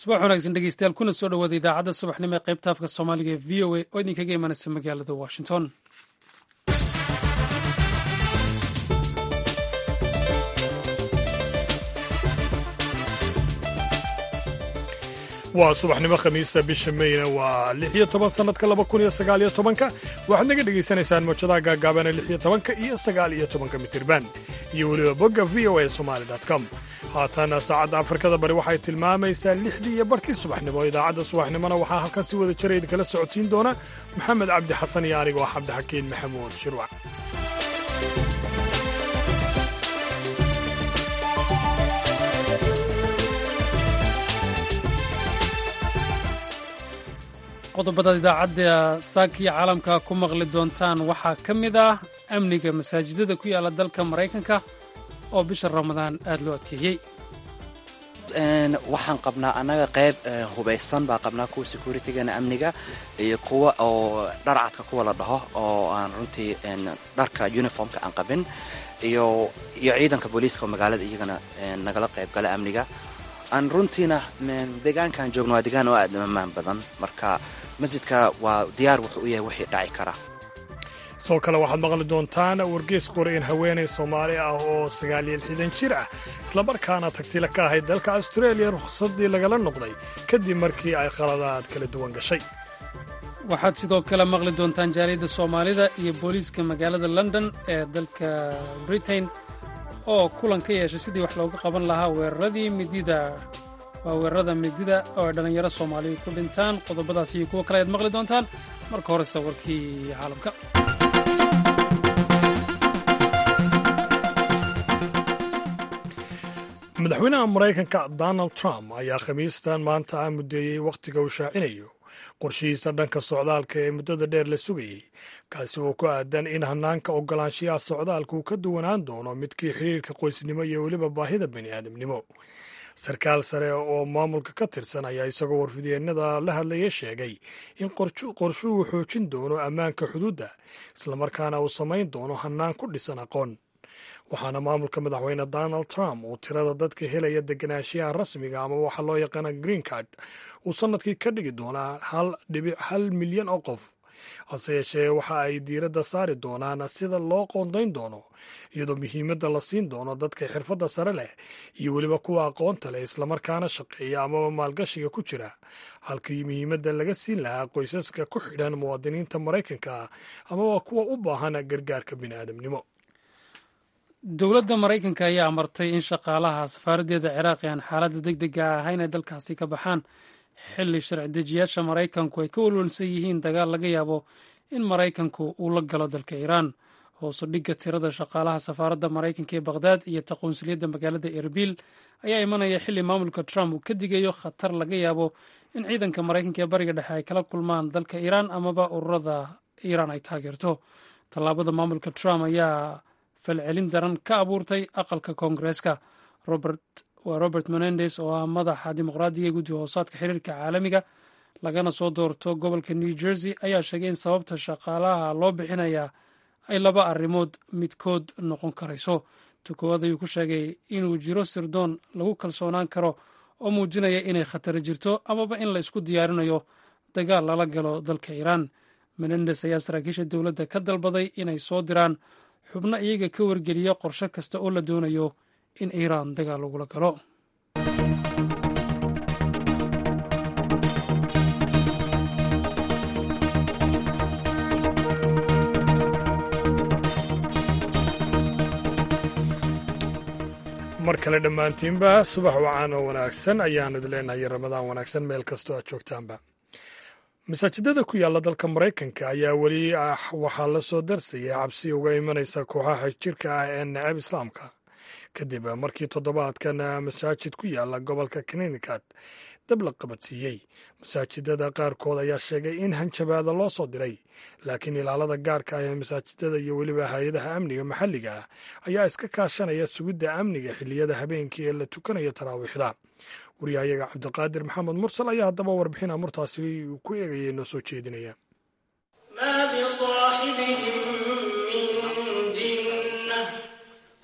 subax wanaagsan dhegeystayaal kuna soo dhawaada idaacadda subaxnimo ee qaybta afka soomaaliga ee v o a oo idinkaga imanaysa magaalada washington waa subaxnimo khamiisa bisha meyna waa lix iyo toban sannadka laba kun iyo sagaal iyo tobanka waxaad naga dhegaysanaysaan mawjadaha gaagaabana lix iyo tobanka iyo sagaal iyo tobanka mitirban iyo weliba bogga v o a somali com haatana saacadda afrikada bari waxay tilmaamaysaa lixdii iyo barhkii subaxnimo idaacadda subaxnimona waxaa halkan si wada jira idinkala socodsiin doona maxamed cabdi xasan iyo anigoo ah cabdixakiin maxamuud shirwac qodobadaad idaacadda saakiya caalamka ku maqli doontaan waxaa ka mid ah amniga masaajidada ku yaala dalka maraykanka oo bisha ramadaan aad loo adkeeyey waxaan qabnaa annaga qayb hubaysan baa qabnaa kuwa securitigana amniga iyo kuwa oo dharcadka kuwa la dhaho oo aan runtii dharka uniformka aan qabin iyo iyo ciidanka booliiska oo magaalada iyagana nagala qayb gala amniga aan runtiina deegaankaan joogno waa deegaan oo aad ammaan badan marka masjidka waa diyaar wuxuu u yahay wixii dhaci kara sidoo kale waxaad maqli doontaan wargeys qori in haweenay soomaali ah oo sagaal iyo lixdan jir ah islamarkaana tagsila ka ahayd dalka austreeliya rukhsaddii lagala noqday kadib markii ay khaladaad kala duwan gashay waxaad sidoo kale maqli doontaan jaaliyadda soomaalida iyo booliiska magaalada london ee dalka britain oo kulan ka yeeshay sidii wax looga qaban lahaa weeraradii midida waa weerarada midida oo ay dhallinyaro soomaaliya ku dhintaan qodobadaas iyo kuwo kale ayaad maqli doontaan marka horese warkii caalamka madaxweynaha maraykanka donald trump ayaa khamiistan maanta ah muddeeyey wakhtiga uu shaacinayo qorshihiisa dhanka socdaalka ee muddada dheer la sugayey kaasi oo ku aadan in hanaanka ogolaanshiyaha socdaalka uu ka duwanaan doono midkii xidhiirka qoysnimo iyo weliba baahida bani aadamnimo sarkaal sare oo maamulka ka tirsan ayaa isagoo warfidyeenada la hadlaya sheegay in qorshuhu xoojin doono ammaanka xuduudda islamarkaana uu samayn doono hanaan ku dhisan aqoon waxaana maamulka madaxweyne donald trump uu tirada dadka helaya deganaanshiyaha rasmiga ama waxa loo yaqaana green card uu sannadkii ka dhigi doonaa hal dhibic hal milyan oo qof hase yeeshee waxa ay diiradda saari doonaan sida loo qoondayn doono iyadoo muhiimadda la siin doono dadka xirfadda sare leh iyo weliba kuwa aqoonta leh islamarkaana shaqeeya amaba maalgashiga ku jira halkii muhiimadda laga siin lahaa qoysaska ku xidhan muwaadiniinta maraykanka amaba kuwa u baahan gargaarka bini'aadamnimo dowladda maraykanka ayaa amartay in shaqaalaha safaaraddeeda ciraaq ee aan xaaladda deg dega ahayn ay dalkaasi ka baxaan xilli sharci dejiyaasha maraykanku ay ka walwalsan yihiin dagaal laga yaabo in maraykanku uu la galo dalka iiraan hoosu dhigga tirada shaqaalaha safaaradda maraykanka ee bakhdad iyo taqoonsuliyadda magaalada erbil ayaa imanaya xilli maamulka trump uu ka digayo khatar laga yaabo in ciidanka maraykanka ee bariga dhexe ay kala kulmaan dalka iiraan amaba ururada iiraan ay taageerto tallaabada maamulka trump ayaa falcelin daran ka abuurtay aqalka koongareeska waa robert menendes oo ah madaxa dimuqraadiga ee guddi hoosaadka xiriirka caalamiga lagana soo doorto gobolka new jersey ayaa sheegay in sababta shaqaalaha loo bixinayaa ay laba arrimood midkood noqon karayso tukoowaad ayuu ku sheegay inuu jiro sirdoon lagu kalsoonaan karo oo muujinaya inay khatari jirto amaba in la isku diyaarinayo dagaal lala galo dalka iiraan menendes ayaa saraakiisha dowladda ka dalbaday inay soo diraan xubno iyaga ka wargeliya qorshe kasta oo la doonayo in iiraan dagaal lagula galo mar kale dhammaantiinba subax wacaan oo wanaagsan ayaan idin leenahay ramadaan wanaagsan meel kastoo aad joogtaanba masaajidada ku yaalla dalka maraykanka ayaa weli ah waxaa la soo darsaya cabsi uga imanaysa kooxaha jirka ah ee necab islaamka kadib markii toddobaadkan masaajid ku yaalla gobolka connecticut dab la qabadsiiyey masaajidada qaarkood ayaa sheegay in hanjabaada loo soo diray laakiin ilaalada gaarka ah ee masaajidada iyo weliba hay-adaha amniga maxalliga ah ayaa iska kaashanaya sugidda amniga xilliyada habeenkii ee la tukanayo taraawiixda wariyahayaga cabdiqaadir maxamed mursal ayaa haddaba warbixin amurtaasi ku eegaya noo soo jeedinaya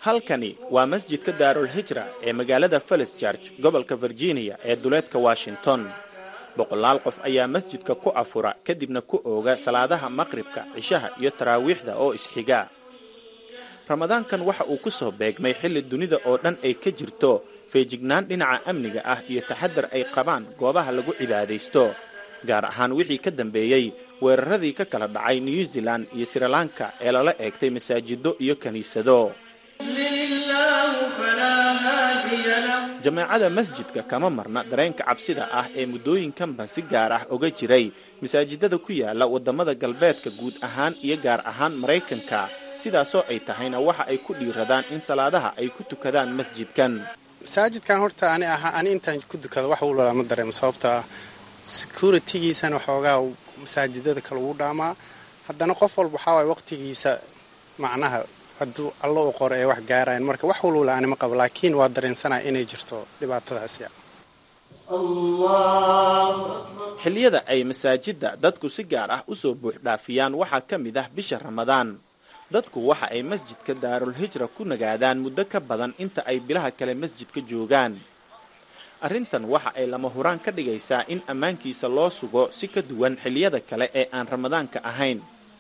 halkani waa masjidka daarul hijra ee magaalada felis george gobolka virginia ee duleedka washington boqolaal qof ayaa masjidka ku afura kadibna ku ooga salaadaha maqribka cishaha iyo taraawiixda oo isxiga ramadaankan waxa uu ku soo beegmay xilli dunida oo dhan ay ka jirto feejignaan dhinaca amniga ah iyo taxadar ay qabaan goobaha lagu cibaadaysto gaar ahaan wixii ka dambeeyey weeraradii ka kala dhacay new zealand iyo srilanka ee lala eegtay masaajido iyo kiniisado jameecada masjidka kama marna dareenka cabsida ah ee muddooyinkanba si gaar ah oga jiray masaajidada ku yaala waddamada galbeedka guud ahaan iyo gaar ahaan maraykanka sidaasoo ay tahayna waxa ay ku dhiiradaan in salaadaha ay ku tukadaan masjidkan masaajidkan horta ani ahaa ani intaan ku dukado wax walba ma dareemo sababta ah securitigiisana waxoogaa masaajidada kale ugu dhaamaa haddana qof walba waxaa waay waqtigiisa macnaha hadduu allo u qoro ee wax gaarayan marka wax walwala ani ma qabo laakiin waa dareensanaa inay jirto dhibaatadaasi xilliyada ay masaajidda dadku si gaar ah usoo buuxdhaafiyaan waxaa ka mid ah bisha ramadaan dadku waxa ay masjidka daarul hijra ku nagaadaan muddo ka badan inta ay bilaha kale masjidka joogaan arrintan waxa ay lama huraan ka dhigaysaa in ammaankiisa loo sugo si ka duwan xilliyada kale ee aan ramadaanka ahayn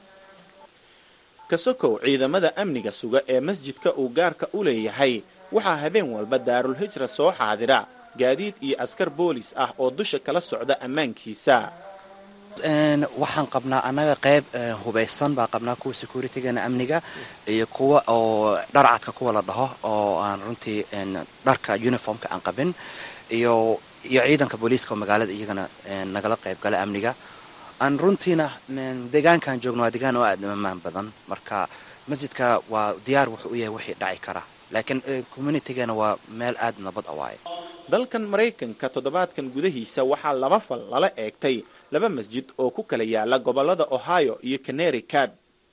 kasokow ciidamada amniga suga ee masjidka uu gaarka u leeyahay waxaa habeen walba daarul hijra soo xaadira gaadiid iyo askar boolis ah oo dusha kala socda ammaankiisa waxaan qabnaa annaga qayb hubaysan baa qabnaa kuwa securitygana amniga iyo kuwa oo dharcadka kuwa la dhaho oo aan runtii dharka uniformka aan qabin iyo iyo ciidanka booliiska oo magaalada iyagana nagala qayb gala amniga aan runtiina deegaankaan joogno waa deegaan oo aad amaan badan marka masjidka waa diyaar wuxuu u yahay wixii dhaci kara laakiin communitygana waa meel aad nabad a waaye dalkan maraykanka toddobaadkan gudahiisa waxaa laba fal lala eegtay laba masjid oo ku kala yaala gobollada ohio iyo connericut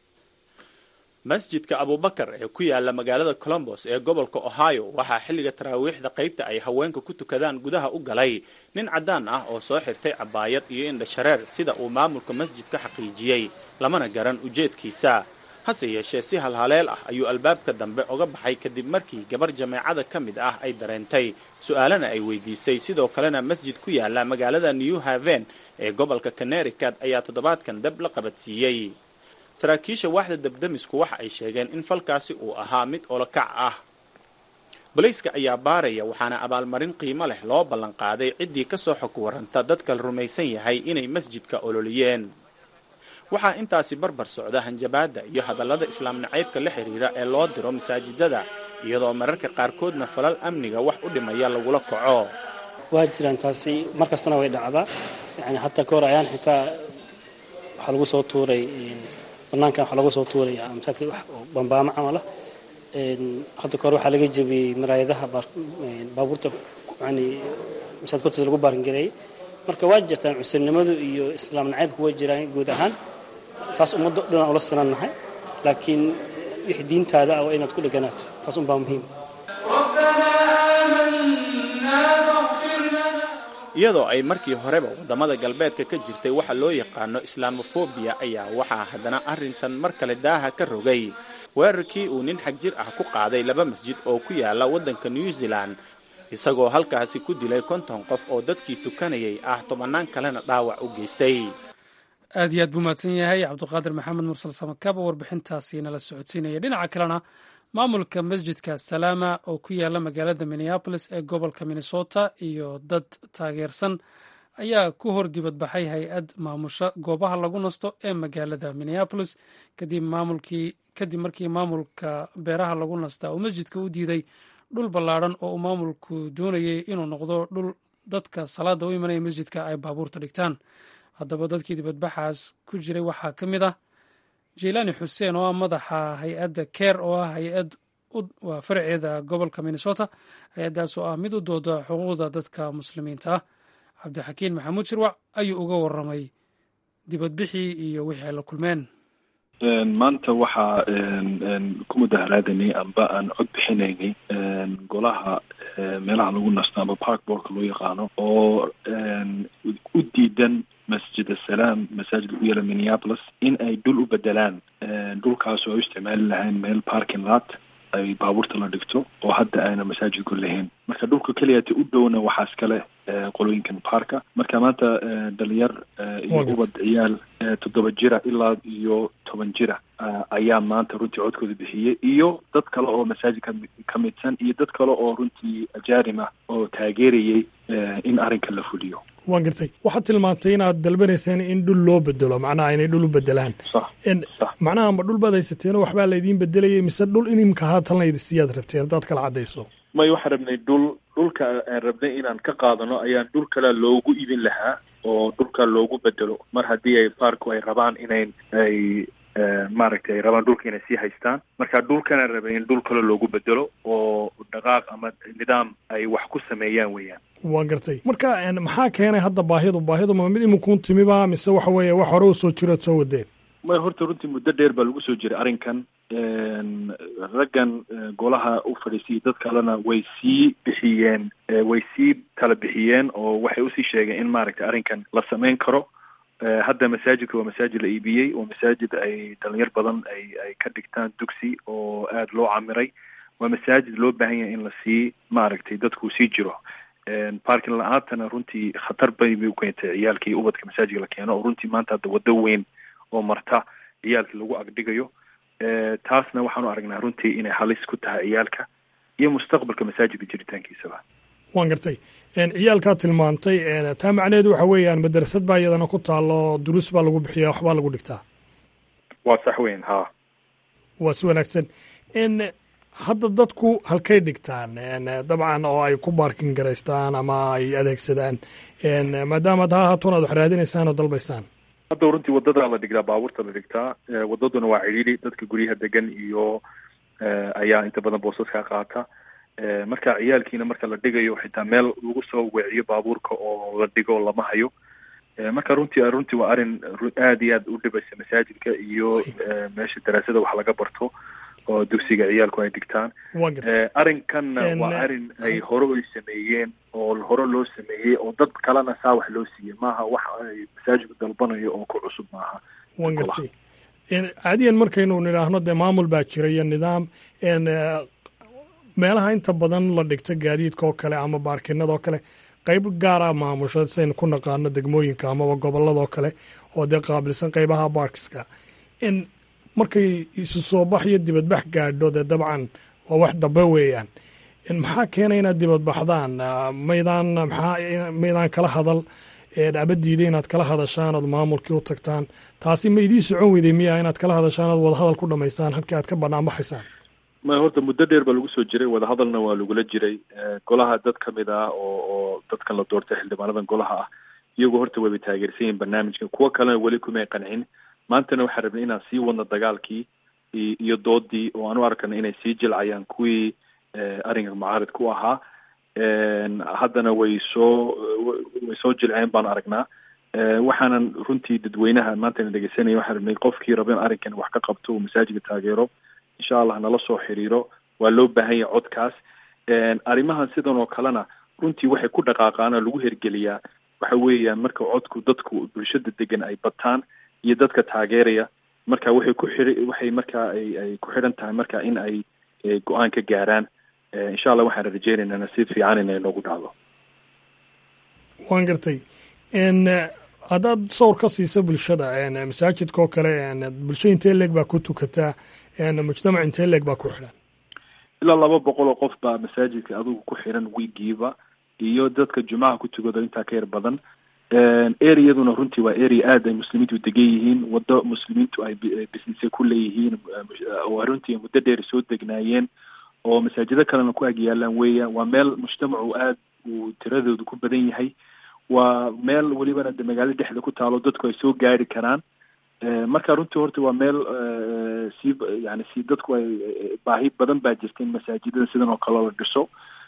masjidka abubakar ee ku yaala magaalada colombos ee gobolka ohio waxaa xilliga taraawiixda qaybta ay haweenka ku tukadaan gudaha u galay nin caddaan ah oo soo xirtay cabaayad iyo indhashareer sida uu maamulka masjidka xaqiijiyey lamana garan ujeedkiisa hase yeeshee si halhaleel ah ayuu albaabka dambe oga baxay kadib markii gabar jameecada ka mid ah ay dareentay su-aalana ay weydiisay sidoo kalena masjid ku yaala magaalada new haven ee gobolka connericut ayaa toddobaadkan dab la qabadsiiyey saraakiisha waaxda dabdamisku waxa ay sheegeen in falkaasi uu ahaa mid olokac ah bolayska ayaa baaraya waxaana abaalmarin qiimo leh loo ballanqaaday ciddii ka soo xog waranta dadka la rumaysan yahay inay masjidka ololiyeen waxaa intaasi barbar socda hanjabaadda iyo hadallada islaam nacaybka la xidhiira ee loo diro masaajidada iyadoo mararka qaarkoodna falal amniga wax u dhimaya lagula kaco waa jiraan taasi mar kastana way dhacdaa yani hataa ka hor ayaan xitaa waxaa lagu soo tuuray banaankan waxaa lagu soo tuuray masaajidka wax bambaamo camal ah hadda ka hor waxaa laga jebiyey maraayadaha baabuurta yani masaajidka hortiisa lagu baaringareeyey marka waa jirtaan cusurnimadu iyo islaam nacaybku waa jiraan guud ahaan taas ummadda dhanaan ula sinannahay laakiin wixii diintaada ah waa inaad ku dheganaato taas unbaa muhiim iyadoo ay markii horeba waddamada galbeedka ka jirtay waxa loo yaqaano islamofobiya ayaa waxaa haddana arrintan mar kale daaha ka rogay weerarkii uu nin xag jir ah ku qaaday laba masjid oo ku yaala waddanka new zealand isagoo halkaasi ku dilay konton qof oo dadkii tukanayay ah tobannaan kalena dhaawac u geystay aad iyo aad buu mahadsan yahay cabduqaadir maxamed mursal samakaba warbixintaasi nala socodsiinaya dhinaca kalena maamulka masjidka salaama oo ku yaala magaalada minneabolis ee gobolka minnesota iyo dad taageersan ayaa ku hor dibadbaxay hay-ad maamusha goobaha lagu nasto ee magaalada minneabolis kadib markii maamulka beeraha lagu nastaa uu masjidka u diiday dhul ballaadhan oo uu maamulku doonayay inuu noqdo dhul dadka salaada u imanaya masjidka ay baabuurta dhigtaan haddaba dadkii dibadbaxaas ku jiray waxaa ka mid ah jeylaani xuseen oo ah madaxa hay-adda ker oo ah hay-ad waa faraceeda gobolka minnesota hay-addaas oo ah mid u dooda xuquuqda dadka muslimiinta ah cabdixakiin maxamuud shirwac ayuu uga waramay dibadbixii iyo wixii ay la kulmeen maanta waxaa ku mudaharaadanay amba aan cod bixinaynay golaha meelaha lagu nasto amba parkborka loo yaqaano oo u diidan masjid asalaam masaajidka ku yaala minneapolis in ay dhul u bedelaan dhulkaas oo ay u isticmaali lahayn meel parking lot ay baabuurta la dhigto oo hadda ayna masaajidku lahayn marka dhulka keliyata u dhowna waxaa iskale qolooyinkan parka marka maanta dhalinyar iyo ubad ciyaal toddoba jira ilaa iyo toban jira ayaa maanta runtii codkooda bixiyey iyo dad kale oo masaajidka ka midsan iyo dad kale oo runtii ajaarim ah oo taageerayay in arrinka la fuliyo waan gartay waxaad tilmaantay inaad dalbanayseen in dhul loo bedelo macnaha inay dhul u bedelaan macnaha ma dhul baad haysateeno waxbaa laydiin bedelayay mise dhul inimka haatan laydisiyaad rabteen haddaad kala caddayso may waxaan rabnay dhul dhulka aan rabnay inaan ka qaadano ayaan dhul kale loogu ibin lahaa oo dhulka loogu bedelo mar haddii ay baarku ay rabaan inay ay maaragtay ay rabaan dhulka inay sii haystaan marka dhulkanaan rabay in dhul kale loogu bedelo oo dhaqaaq ama nidaam ay wax ku sameeyaan weeyaan waan gartay marka maxaa keenay hadda baahidu baahidu ma mid iminkuun timiba mise waxa weeye wax hore u soo jirood soo wadeen may horta runtii muddo dheer baa lagu soo jiray arrinkan raggan golaha u fadhiisiyay dad kalena way sii bixiyeen way sii tala bixiyeen oo waxay usii sheegeen in maaragtay arrinkan la samayn karo hadda masaajidka waa masaajid la iibiyey oo masaajid ay dhalinyar badan ay ay ka dhigtaan dugsi oo aada loo camiray waa masaajid loo baahan yahay in lasii maaragtay dadku sii jiro parkin la-aantana runtii khatar bay bay u keentay ciyaalkii ubadka masaajidka la keeno oo runtii maanta hadda waddo weyn oo marta ciyaalkii lagu agdhigayo taasna waxaanu aragnaa runtii inay halis ku tahay ciyaalka iyo mustaqbalka masaajidka jiritaankiisaba waan gartay ciyaalkaa tilmaantay taa macnaheedu waxa weeyaan madrasad baa iyadana ku taalo duruus baa lagu bixiya waxbaa lagu dhigtaa waa sax weyn ha waa si wanaagsan hadda dadku halkay dhigtaan dabcan oo ay ku baarkin garaystaan ama ay adeegsadaan maadaama taa haatun aad wax raadinaysaan oo dalbaysaan hadda runtii wadada la dhigtaa baabuurta la dhigtaa wadaduna waa cidhiidhi dadka guryaha degan iyo ayaa inta badan boosaska qaata marka ciyaalkiina marka la dhigayo xitaa meel lagu soo weeciyo baabuurka oo la dhigo lama hayo marka runtii runtii waa arrin aada iyo aad u dhibaysa masaajidka iyo meesha daraasada wax laga barto oo dugsiga ciyaalku ay dhigtaan arrinkanna waa arrin ay hore ay sameeyeen oo hore loo sameeyey oo dad kalena saa wax loo siiyey maaha wax ay masaajidku dalbanayo oo ku cusub maaha wan gartay caadiyan markaynu nidhaahno dee maamul baa jira iyo nidaam meelaha inta badan la dhigto gaadiidka oo kale ama baarkinada oo kale qayb gaara maamusho saynu ku naqaano degmooyinka amaba gobolladoo kale oo dee qaabilsan qaybaha baarkiska markay isu soo bax iyo dibadbax gaadho dee dabcan waa wax dambe weeyaan maxaa keenay inaad dibadbaxdaan maydaan maxaa maydaan kala hadal abadiida inaad kala hadashaan ood maamulkii u tagtaan taasi ma idiin socon weyday miya inaad kala hadashaan ood wadahadal ku dhamaysaan halkii aad ka banaanbaxaysaan ma horta muddo dheer baa lagu soo jiray wadahadalna waa lagula jiray golaha dad ka mid ah oo oo dadkan la doortay xildhibaanadan golaha ah iyagu horta wayba taageersan yihin barnaamijka kuwo kalena weli kumay qancin maantana waxaan rabnay inaan sii wadno dagaalkii iyo doodii oo aan u arkana inay sii jilcayaan kuwii arrinka mucaarid ku ahaa haddana way soo way soo jilceen baan aragnaa waxaanan runtii dadweynaha maantana dhegeysanaya waxaan rabnay qofkii raba in arrinkan wax ka qabto uu masaajidka taageero insha allah nala soo xiriiro waa loo baahan yahay codkaas arrimahan sidan oo kalena runtii waxay ku dhaqaaqaan oo lagu hergeliyaa waxa weeyaan marka codku dadku bulshada degan ay bataan iyo dadka taageeraya marka waxay ku xiri waxay markaa ay ay ku xidhan tahay marka in ay go-aan ka gaaraan insha allah waxaan rajeynaynaa si fiican inay noogu dhacdo waan gartay haddaad sawr ka siisa bulshada masaajidka oo kale bulsho intee leeg baa ku tukataa mujtamac intee leeg baa ku xidhan ilaa laba boqol oo qof baa masaajidka adigu ku xiran wiigiiba iyo dadka jumcaha ku tukado intaa ka yar badan areaduna runtii waa area aad ay muslimiintu degan yihiin waddo muslimiintu ay businesse ku leeyihiin oo runtii muddo dheer soo degnaayeen oo masaajido kalena ku agyaalaan weeyaan waa meel mujtamacu aad uu tiradoodu ku badan yahay waa meel welibana de magaalo dhexda ku taalo dadku ay soo gaari karaan marka runtii horta waa meel sii yani si dadku ay baahi badan baa jirta in masaajidada sidan oo kale la dhiso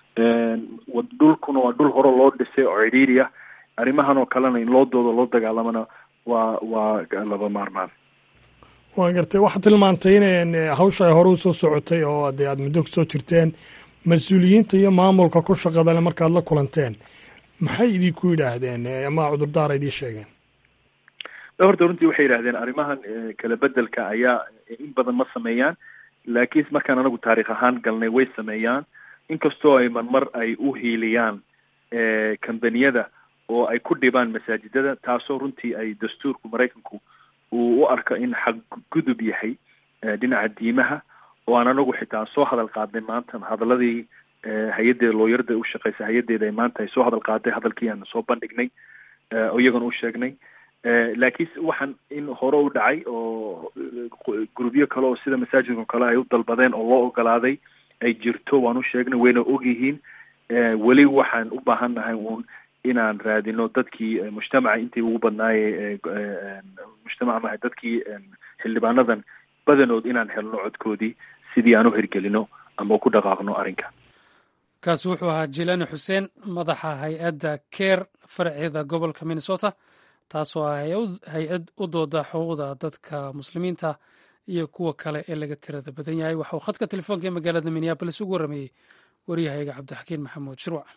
dhulkuna waa dhul hore loo dhisay oo cidhiiri ah arrimahan oo kalena in loo doodo loo dagaalamana waa waa laba maarmaan waan gartay waxaad tilmaantay in hawsha ay hore usoo socotay oo dee aad muddo kusoo jirteen mas-uuliyiinta iyo maamulka ku shaqadale markaad la kulanteen maxay idinku yidhaahdeen ama cudurdaara idiin sheegeen horta runtii waxay yidhahdeen arrimahan kala bedelka ayaa in badan ma sameeyaan laakiin markaan anagu taarikh ahaan galnay way sameeyaan inkastoo ay marmar ay u hiiliyaan kambaniyada oo ay ku dhibaan masaajidada taasoo runtii ay dastuurku maraykanku uu u arko in xaqgudub yahay dhinaca diimaha oo aan anagu xitaa soo hadal qaadnay maanta hadaladii hay-addeeda looyarada u shaqeysa hay-addeeda ay maanta ay soo hadal qaaday hadalkii aan soo bandhignay oo iyagana u sheegnay laakiin waxaan in hore u dhacay oo grubyo kale oo sida masaajidka kale ay u dalbadeen oo loo ogolaaday ay jirto waan u sheegnay wayna ogyihiin weli waxaan u baahannahay uun inaan raadino dadkii mujtamaca intii ugu badnaaye mujtamaca maha dadkii xildhibaanadan badanood inaan helno codkoodii sidii aan u hirgelino ama ku dhaqaaqno arrinka kaasi wuxuu ahaa jilani xuseen madaxa hay-adda keer faraceeda gobolka minnesota taasoo ah hay-ad u dooda xuquuqda dadka muslimiinta iyo kuwa kale ee laga tirada badan yahay waxa uu khadka telefoonka ee magaalada minneabolis ugu warameeyey waryahayga cabdixakiin maxamuud shirwac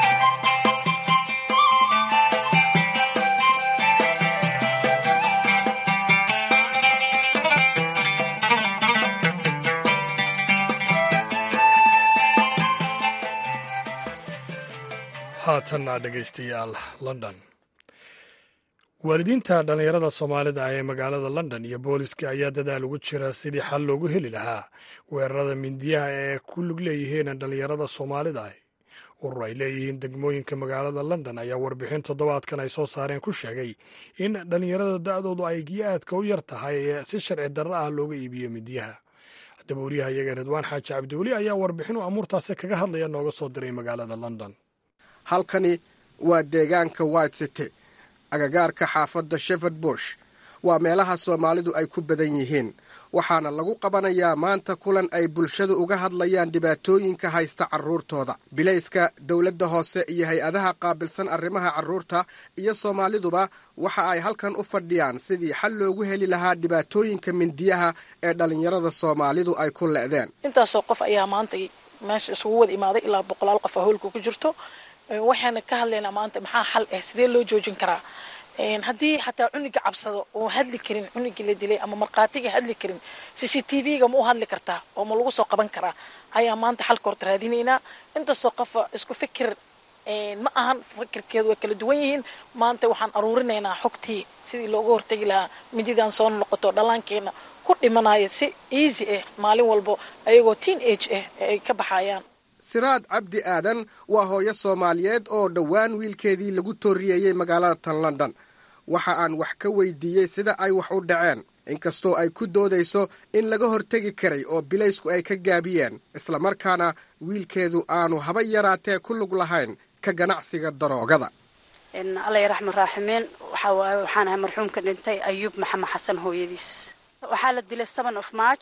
haatanna dhegaystayaal london waalidiinta dhallinyarada soomaalida ah ee magaalada london iyo booliska ayaa dadaal ugu jira sidii xal loogu heli lahaa weerarada mindiyaha ee ku lug leeyihiin dhallinyarada soomaalida ah urur ay leeyihiin degmooyinka magaalada london ayaa warbixin toddobaadkan ay soo saareen ku sheegay in dhallinyarada da-doodu ay aadka u yar tahay ee si sharci darro ah looga iibiyo mindiyaha haddaba wariyaha iyaga ridwaan xaaji cabdiweli ayaa warbixin u amuurtaasi kaga hadlaya nooga soo diray magaalada london halkani waa deegaanka white city agagaarka xaafadda sheford bush waa meelaha soomaalidu ay ku badan yihiin waxaana lagu qabanayaa maanta kulan ay bulshadu uga hadlayaan dhibaatooyinka haysta carruurtooda bilayska dowladda hoose iyo hay-adaha qaabilsan arrimaha carruurta iyo soomaaliduba waxa ay halkan u fadhiyaan sidii xal loogu heli lahaa dhibaatooyinka mindiyaha ee dhallinyarada soomaalidu ay ku le'deen intaasoo qof ayaa maanta meesha isugu wada imaaday ilaa boqolaal qof a howlka ku jirto waxaana ka hadlaynaa maanta maxaa xal ah sidee loo joojin karaa haddii xataa cuniga cabsado oo hadli karin cunigii la dilay ama markhaatiga hadli karin c c t v-ga ma u hadli kartaa oo ma lagu soo qaban karaa ayaa maanta xalka horta raadinaynaa intaasoo qofa isku fikir ma ahan fikirkeedu way kala duwan yihiin maanta waxaan aruurinaynaa xogtii sidii looga hortegi lahaa mididaan soo noqoto dhallaankeena ku dhimanaya si easy ah maalin walbo ayagoo teen age ah ay ka baxayaan siraad cabdi aadan waa hooyo soomaaliyeed oo dhowaan wiilkeedii lagu tooriyeeyey magaalada tan london waxa aan wax ka weydiiyey sida ay wax u dhaceen inkastoo ay ku doodayso in laga hortegi karay oo bilaysku ay ka gaabiyeen islamarkaana wiilkeedu aanu haba yaraatee ku lug lahayn ka ganacsiga daroogada alla raxman raaximiin waxawaaye waxaan ahay marxuumka dhintay ayuub maxamed xasan hooyadiis waxaa la dilay seven of march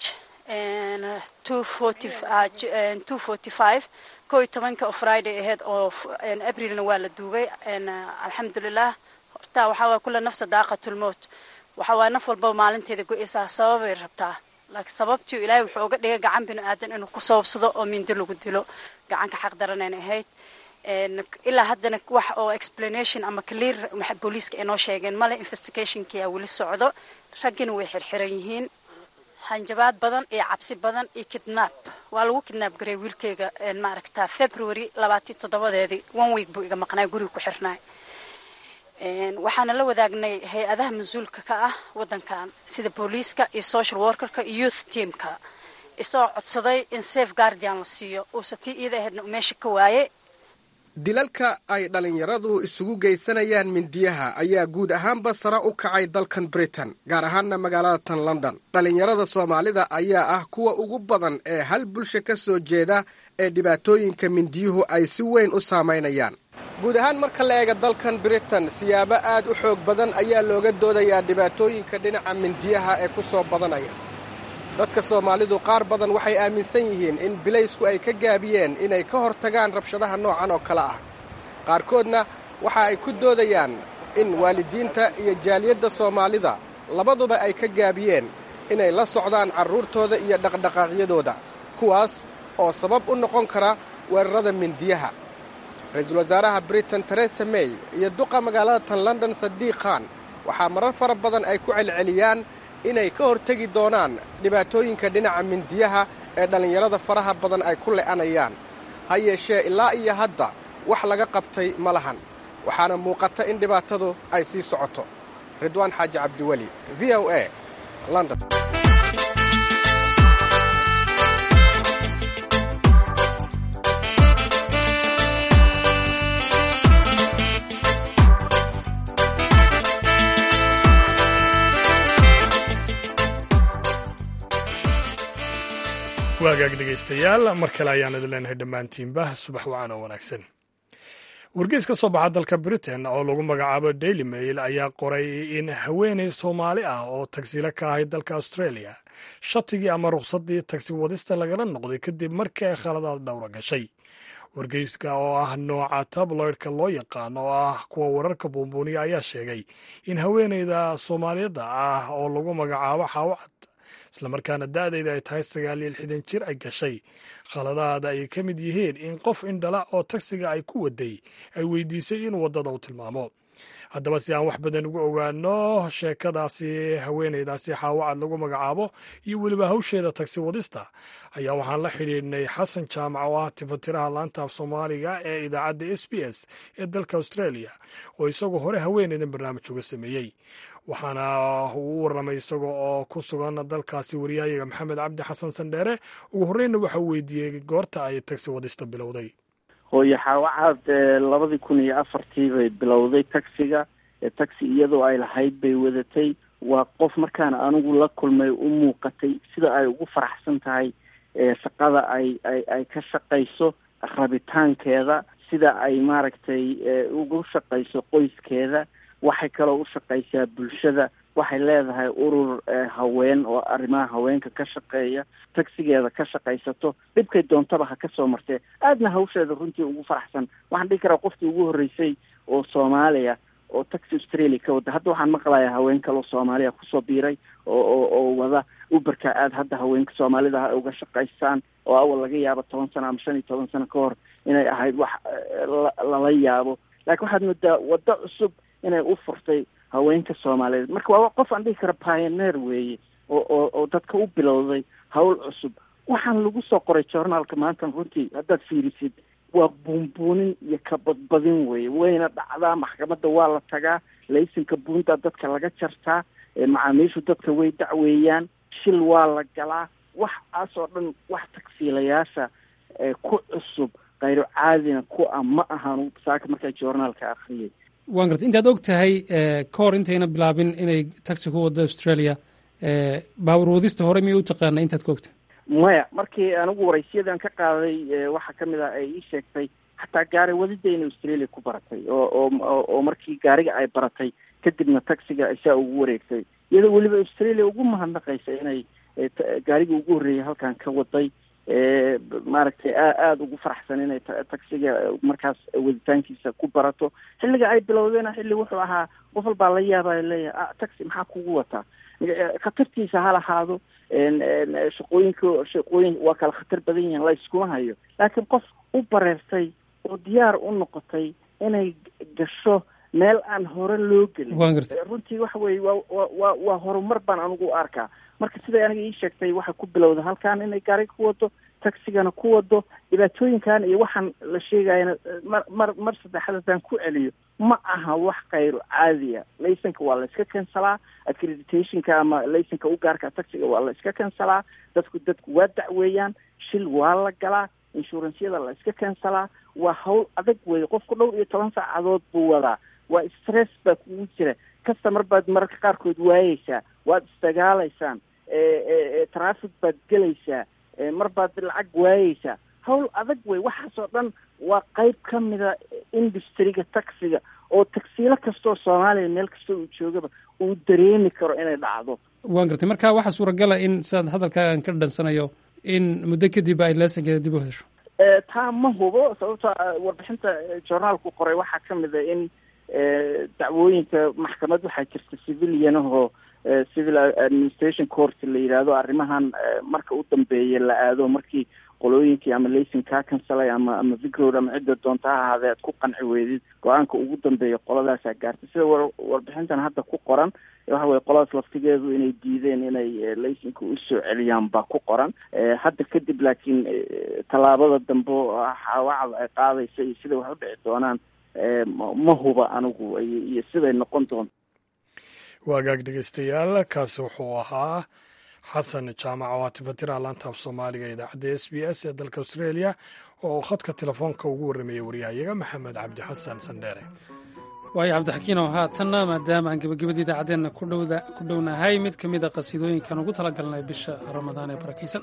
ko iyo tobanka oo friday aheyd oo abrilna waa la duugay alxamdulilah horta waxaa waay kula nafsa daaqatulmowt waxaa waay naf walbaba maalinteeda go-eysaa sababay rabtaa laakiin sababtii ilaahay wuxuu uga dhigay gacan bini aadan inuu ku sababsado oo mindo lagu dilo gacanka xaq daranayna ahayd ilaa haddana wax oo explanation ama clear booliiska ay noo sheegeen male investigationkii aa weli socdo raggina way xirxiran yihiin hanjabaad badan iyo cabsi badan iyo kidnab waa lagu kidnaab garay wiilkeyga maaragta february labaatan toddobadeedii one week buu iga maqnaa guriga ku xirnaay waxaana la wadaagnay hay-adaha mas-uulka ka ah wadankan sida booliiska iyo social workerka iyo youth teamka isoo codsaday in safe guardian la siiyo uusa tii iida ahaydna meesha ka waaye dilalka ay dhallinyaradu isugu geysanayaan mindiyaha ayaa guud ahaanba sare u kacay dalkan britain gaar ahaanna magaalada tan london dhallinyarada soomaalida ayaa ah kuwa ugu badan ee hal bulsha ka soo jeeda ee dhibaatooyinka mindiyuhu ay si weyn u saamaynayaan guud ahaan marka la eega dalkan britain siyaabo aad u xoog badan ayaa looga doodayaa dhibaatooyinka dhinaca mindiyaha ee ku soo badanaya dadka soomaalidu qaar badan waxay aaminsan yihiin in bilaysku ay ka gaabiyeen inay ka hor tagaan rabshadaha noocan oo kale ah qaarkoodna waxa ay ku doodayaan in waalidiinta iyo jaaliyadda soomaalida labaduba ay ka gaabiyeen inay la socdaan carruurtooda iyo dhaqdhaqaaqyadooda kuwaas oo sabab u noqon kara weerarada mindiyaha ra-iisul wasaaraha britain teresa may iyo duqa magaalada tan london sadiiq khan waxaa marar fara badan ay ku celceliyaan inay ka hortegi doonaan dhibaatooyinka dhinaca mindiyaha ee dhallinyarada faraha badan ay ku le'anayaan ha yeeshee ilaa iyo hadda wax laga qabtay ma lahan waxaana muuqata in dhibaatadu ay sii socoto ridwaan xaaji cabdiweli v o a london waagaag dhegaystayaal mar kale ayaan idin leenahay dhammaantiinba subax wacan oo wanaagsan wargeys ka soo baxa dalka britain oo lagu magacaabo daily mail ayaa qoray in haweenay soomaali ah oo tagsilo ka ahayd dalka australia shatigii ama rukhsaddii tagsi wadista lagala noqday kadib markii ay khaladaad dhowra gashay wargeyska oo ah nooca tabloidka loo yaqaan oo ah kuwa wararka buunbuuniya ayaa sheegay in haweenayda soomaaliyadda ah oo lagu magacaabo xaawacad islamarkaana da'dayda ay tahay sagaal iyo lixdan jir ay gashay khaladaada ay ka mid yihiin in qof indhala oo tagsiga ay ku waday ay weydiisay in waddada u tilmaamo haddaba si aan wax badan ugu ogaano sheekadaasi haweenaydaasi xaawacad lagu magacaabo iyo weliba hawsheeda tagsi wadista ayaa waxaan la xidhiidhnay xasan jaamac oo ah tifatiraha laanta af soomaaliga ee idaacadda s b s ee dalka australia oo isagoo hore haweenaydan barnaamij uga sameeyey waxaana uu u warramay isaga oo ku sugan dalkaasi wariyaayaga maxamed cabdi xasan sandheere ugu horreynna waxa uu weydiiyey goorta ay tagsi wadista bilowday hooyo xaawacaad labadii kun iyo afartii bay bilowday tagsiga tagsi iyadoo ay lahayd bay wadatay waa qof markaana anigu la kulmay u muuqatay sida ay ugu faraxsan tahay shaqada ay ay ay ka shaqayso rabitaankeeda sida ay maaragtay ugu shaqayso qoyskeeda waxay kaloo u shaqaysaa bulshada waxay leedahay urur haween oo arrimaha haweenka ka shaqeeya tagsigeeda ka shaqaysato dhibkay doontaba ha ka soo martee aadna hawsheeda runtii ugu faraxsan waxaan dhihi karaa qofkii ugu horreysay oo soomaaliya oo taxi australia ka wada hadda waxaan maqlayaa haween kaloo soomaaliya kusoo biiray oo oo oo wada uberka aada hadda haweenka soomaalida ha uga shaqaystaan oo awal laga yaabo toban sano ama shan iyo toban sano ka hor inay ahayd wax lala yaabo laakiin waxaad moodaa waddo cusub inay u furtay haweenka soomaaliyeed marka waa qof aan dhihi kara pioneer weeye oo oo oo dadka u bilowday hawl cusub waxaan lagu soo qoray journaalka maanta runtii haddaad fiirisid waa buunbuunin iyo kabadbadin weeye wayna dhacdaa maxkamadda waa la tagaa laysanka buunta dadka laga jartaa macaamiishu dadka way dacweeyaan shil waa la galaa waxaas oo dhan wax tagsiilayaasha ku cusub khayro caadina ku ah ma ahan saaka markaa journaalka akriyay waan garta intaad og tahay ka hor intayna bilaabin inay taxi ku waddo australia baawur wadista hore miyay u taqaana intaad ka ogtahay maya markii anigu waraysiyadan ka qaaday waxaa kamid ah ay ii sheegtay xataa gaari wadida inay australia ku baratay oo oo oo markii gaariga ay baratay kadibna taxiga isaa ugu wareegtay iyadoo weliba australia ugu mahadnaqaysa inay gaarigii ugu horreeyay halkan ka waday maaragtay aada ugu faraxsan inay taxiga markaas waditaankiisa ku barato xilliga ay bilowdeena xilli wuxuu ahaa qof walbaa la yaabaya leeyahay taxi maxaa kugu wataa khatartiisa ha lahaado shaqooyinka shaqooyin waa kala khatar badan yihiin la iskuma hayo laakiin qof u bareertay oo diyaar u noqotay inay gasho meel aan hore loo gelin runtii waxa weye waa wa waa horumar baan anigu u arkaa marka siday aniga ii sheegtay waxay ku bilowda halkan inay gaariga ku wado taxigana ku wado dhibaatooyinkan iyo waxaan la sheegayana mar mar mar saddexaad haddaan ku celiyo ma aha wax kayro caadiya laysanka waa la iska kansalaa accreditationka ama laysanka u gaarka taxiga waa la iska kansalaa dadku dadku waa dacweeyaan shil waa la galaa inshuransyada la iska kansalaa waa hawl adag weeye qofku dhowr iyo toban saacadood buu wadaa waa stress baa kugu jira customer baad mararka qaarkood waayeysaa waad isdagaalaysaan traffic baad gelaysaa mar baad lacag waayeysaa hawl adag wey waxaasoo dhan waa qayb ka mida industriga taxiga oo tagsiilo kastoo soomaaliya meel kastoo uu joogaba uu dareemi karo inay dhacdo waan gartay marka waxaa suuragala in sidaad hadalkaagan ka dhansanayo in muddo kadib ay leesankeeda dib u hesho taa ma hubo sababto warbixinta journaalku qoray waxaa ka mid a in dacwooyinka maxkamad waxaa jirta civilian ahoo civil administration court la yidhaahdo arrimahan marka u dambeeya la aado markii qolooyinkii ama laysin kaa kansalay ama ama vigroad ama cidda doonta ha ahaadee aad ku qanci weydid go-aanka ugu dambeeya qoladaasaa gaartay sida war warbixintan hadda ku qoran waxa weye qoladaas laftigeedu inay diideen inay laysinka usoo celiyaan baa ku qoran hadda kadib laakiin tallaabada dambe wacda ay qaadaysa iyo siday wax u dhici doonaan ma huba anigu iyo siday noqon doonto waagaag dhegeystayaal kaasi wuxuu ahaa xasan jaamac oo atifatira laanta af soomaaliga idaacadda s b s ee dalka australia oo khadka telefoonka ugu warramayay waryahayaga maxamed cabdi xasan sandheere waayo cabdixakiinow haatanna maadaama aan gebagabada idaacaddeenna ku dhownahay mid ka mid a qasiidooyinkan ugu talagalnay bisha ramadaan ee barakaysan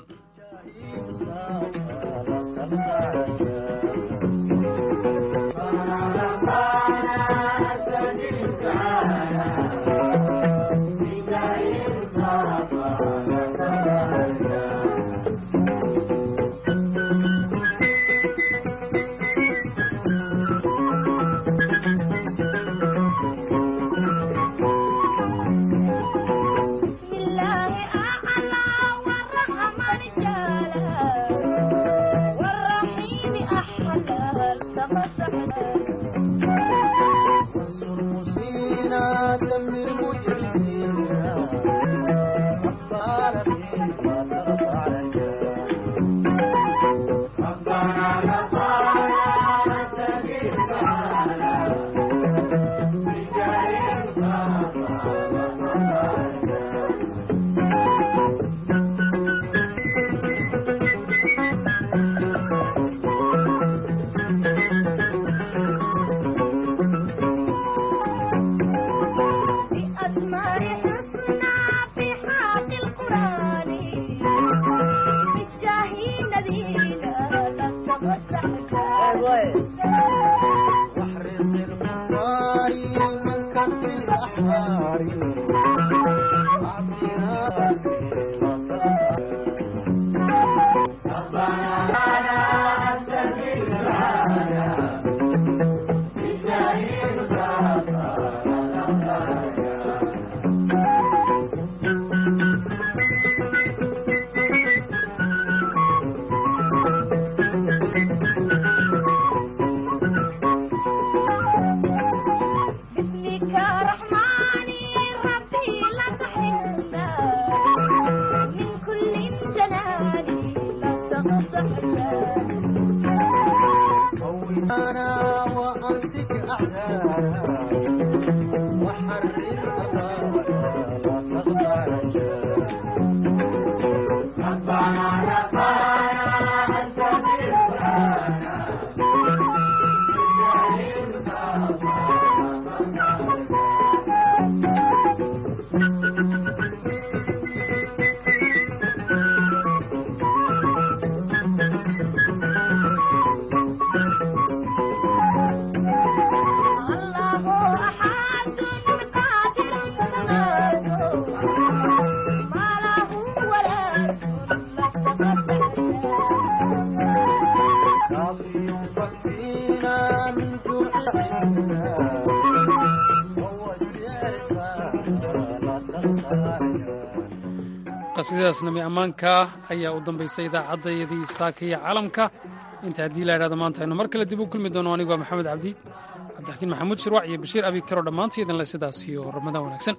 qasiidadaas nami ammaanka ayaa u dambaysay idaacaddayadii saaka iyo caalamka inta haddii la idhahdo maanta aynu mar kale dib u kulmi doono anigoo maxamed cabdi cabdixakiin maxamuud shirwac iyo bashiir abi karo dhammaantaydin le sidaas iyo ramadaan wanaagsan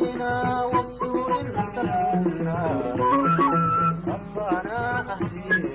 ربنا أهدينا